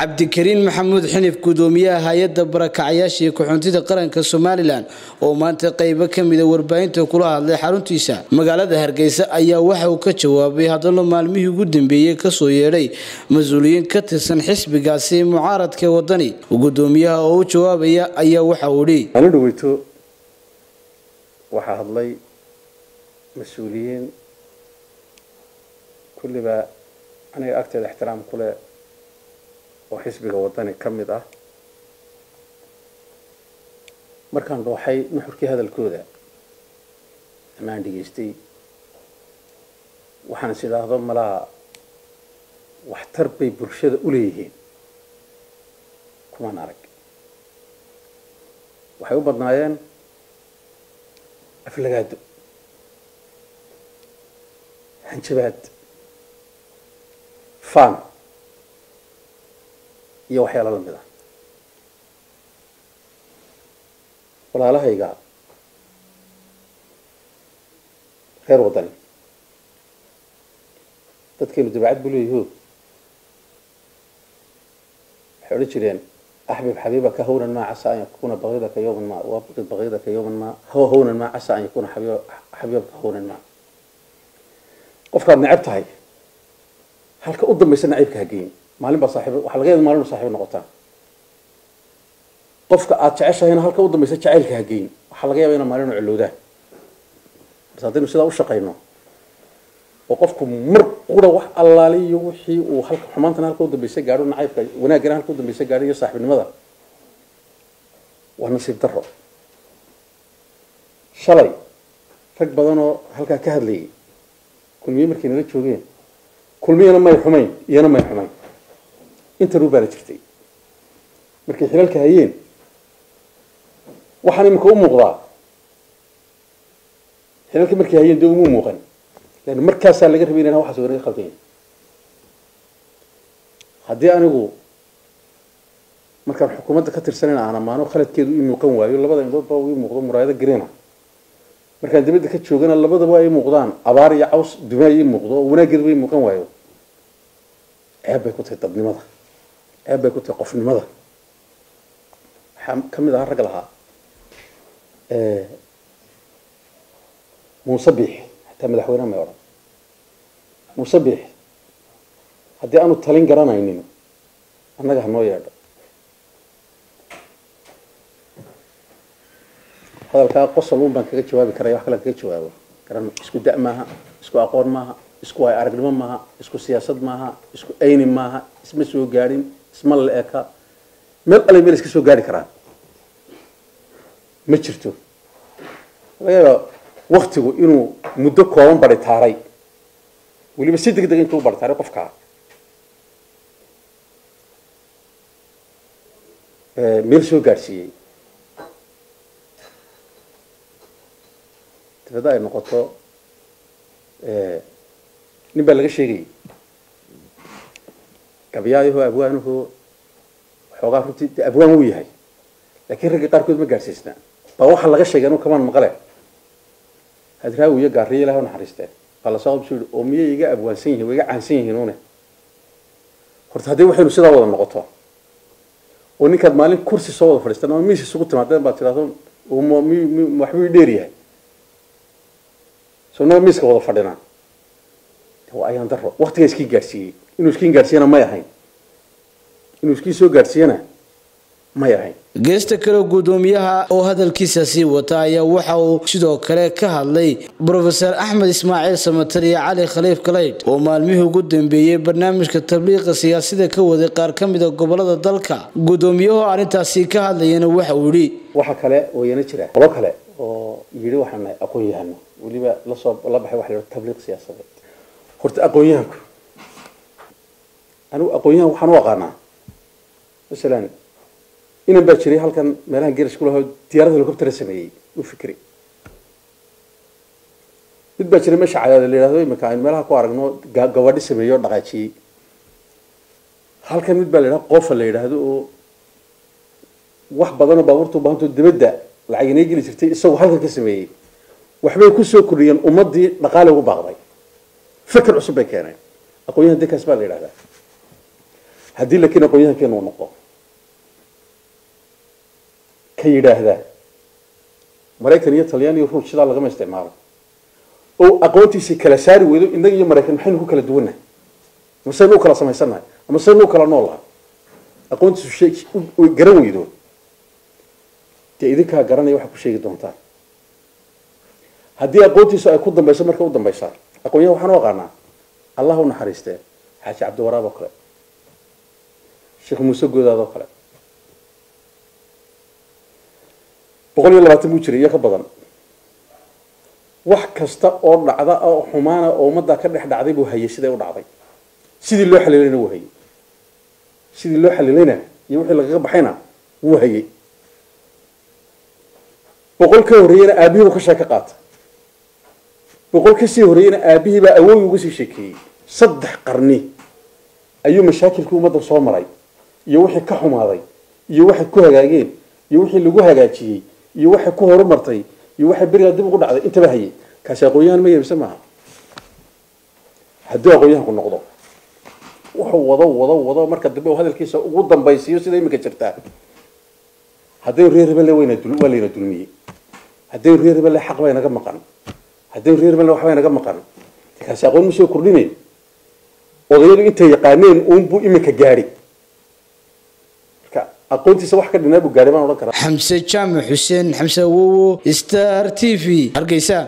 cabdikariin maxamuud xinif gudoomiyaha hay-adda barakacyaasha iyo ku-xuntida qaranka somalilan oo maanta qeybo ka mida warbaahinta kula hadlay xaruntiisa magaalada hargeysa ayaa waxa uu ka jawaabay hadallo maalmihii ugu dambeeyey kasoo yeedhay mas-uuliyiin ka tirsan xisbigaasi mucaaradka wadani gudoomiyaha oo u jawaabaya ayaa waxa uu idhi maalin dhaweyto waxaa hadlay mas-uuliyiin kulliba aniga agteeda ixtiraam ku leh oo xisbiga wadani ka mid ah markaan dhooxay nuxurkii hadalkooda amaan dhegaystay waxaan is idhaahdo malaha waxtar bay bulshada u leeyihiin kumaan arag waxay u badnaayeen aflagaado hanjabaad fan iyo waxyaalo lamid ah walaalahayga reer wadani dadkeenu dabeecad buu leeyaho waxay odhan jireen axbib xabiibaka hawnan maa casa an yakuna baidaka yawman ma wabqid baidaka yawman ma haw hawnan maa casa an yakuna xabiibaka hawnan ma qofkaad necab tahay halka u dambaysa naciibka hageyn maalin baa saaxiib waxaa laga yaaba maalin saaxiib noqotaa qofka aad jeceshahayna halka u dambaysa jacaylka hageyn waxaa laga yaaba inaa maalin colowdaan bas haddaynu sidaa u shaqayno oo qofku mar qura wax allaale iyo wixii uu halka xumaantana halka u dambaysa gaadho nacaybka wanaaggana halka u dambaysa gaadho iyo saaxiibnimada waa nasiib daro shalay rag badan oo halkaa ka hadlayay kulmiye markay nala joogeen kulmiyana may xumayn iyana may xumayn intanuu baana jirtay markay xilalka hayeen waxaan iminka u muuqdaa xilalka markay hayeen dee uma muuqan lan markaasaa laga rabay inaan waxaas wanaga qaldayn haddii anigu markaan xukuumadda ka tirsanan aan amaano khaladkeedu ii muuqan waayo labada indhood baa ii muuqdo muraayado grina markaan dibadda ka joogana labadaba ay muuqdaan abaar iyo caws dumaa ii muuqdo oo wanaaggeeduba ii muuqan waayo ceeb bay ku tahay dadnimada ceeb bay ku tahay qofnimada waxaa ka mid ahaa rag lahaa muuse biix xataa madaxweyneha may odhan muuse biix haddii aanu talin garanaynin annaga hanoo yeedho hadalkaa qosol un baan kaga jawaabi karaya wax kale kaga jawaabo garan isku da- maaha isku aqoon maaha isku waay aragnimo maaha isku siyaasad maaha isku ayni maaha isma soo gaadhin isma la eka meel alay meel iska soo gaari karaan ma jirto laga yaaba waktigu inuu muddo kooban baritaaray weliba si deg deg intuu u baritaaray qofkaa meel soo gaadhsiiyey dabadda ay noqoto nin baa laga sheegayay gabyaayaho abwaanuhu waxoogaa runtii de abwaan wuu yahay laakiin ragga qaarkood ma gaadhsiisna baa waxaa laga sheegay anu kamaan maqle hadraawi iyo gaariyo ilahi naxariisteen baa lasoo qabso yihi oo miyay iga abwaansan yihin wa iga caansan yihiin une horta haddii waxaynu sidaa wada noqoto oo ninkaad maalin kursi soo wada fadhiistaan ama miis isugu timaadeen baad tidhahdo waxbuu dheer yahay so naga miiska wada fadhinaa waa ayaan daro waktigaa iskii gaadhsiiyey inuu iskiin gaadhsiiyana may ahayn inuu iskii soo gaadhsiiyana may ahayn geesta kale gudoomiyaha oo hadalkiisa sii wata ayaa waxa uu sidoo kale ka hadlay brofeor axmed ismaaciil samatar iyo cali khaliif kaleydh oo maalmihii ugu dambeeyey barnaamijka tabliiqa siyaasada ka waday qaar ka mida gobolada dalka gudoomiyahoo arrintaasi ka hadlayana waxa uu yidhi waxa kale oo yana jira qolo kale oo yidhi waxaan nahay aqoon yahano weliba lasoo la baxay waxa la yidhaha tabliiq siyaasadeed horta aqoon-yahanku anigu aqoon-yahan waxaan u aqaanaa masalan inan baa jiray halkan meelahan geerash ku lahaa diyaarada helicoptera sameeyey u fikri mid baa jiray meesha cadaada la yidhahdo imika aynu meelaha ku aragno gabadhi sameeyey oo dhaqaajiyey halkan mid baa la yidhahdo qofa la yidhaahdo oo wax badanoo baabuurta u baahantoo dibadda lacag inay geli jirtay isagoo halkan ka sameeyey waxbay kusoo kordhiyeen ummadii dhaqaale ugu baaqday fikir cusub bay keeneen aqoon-yahan dekaas baa la yidhahdaa haddii laakiin aqoon-yahankeenu uu noqdo ka yidhaahdaa maraykan iyo talyaani iyo ruush sidaa lagama isticmaalo oo aqoontiisii kala saari weydo innaga iyo maraykan maxaynu ku kala duwannahay ama saynu u kala samaysannahay ama saynu u kala noolahay aqoontiisu sheeg garan weydo dee idinkaa garanaya waxaa ku sheegi doontaan haddii aqoontiisu ay ku dambayso marka u dambaysaa aqoonyahan waxaan u aqaanaa allah u naxariistee xaaji cabdiwaraab oo kale sheekh muuse goodaad oo kale boqol iyo labaatan buu jiray iyo ka badan wax kasta oo dhacda oo xumaana oo ummaddaa ka dhex dhacday buu hayay siday u dhacday sidii loo xaliilayna wuu hayay sidii loo xaliilayna iyo wixii lagaga baxayna wuu hayay boqol ka horreeyena aabihii buu ka sheeko qaata boqol kasii horreeyena aabihii baa awoogi uga sii sheekeeyey saddex qarni ayuu mashaakilkii ummadda soo maray iyo wixii ka xumaaday iyo waxay ku hagaageen iyo wixii lagu hagaajiyey iyo waxay ku horumartay iyo waxay berigaa dib ugu dhacday intaba hayay kaasi aqoon-yahan ma yeebise maaha hadduu aqoon-yahanku noqdo wuxuu wado wado wado marka dambe uu hadalkiisa ugu dambaysiiyo sida imika jirtaa haddaynu reer rebelle wayna dul waa layna dulmiyey haddaynu reer rebelle xaq bay naga maqan haddaynu reer rebelle waxbay naga maqan kaasi aqoon ma soo kordhinayn odayadu intay yaqaaneen uunbuu iminka gaadhi marka aqoontiisa wax ka dhinaa buu gaadhay baan odhan karaa xamse jaamac xuseen xamse awowo star t v hargeysa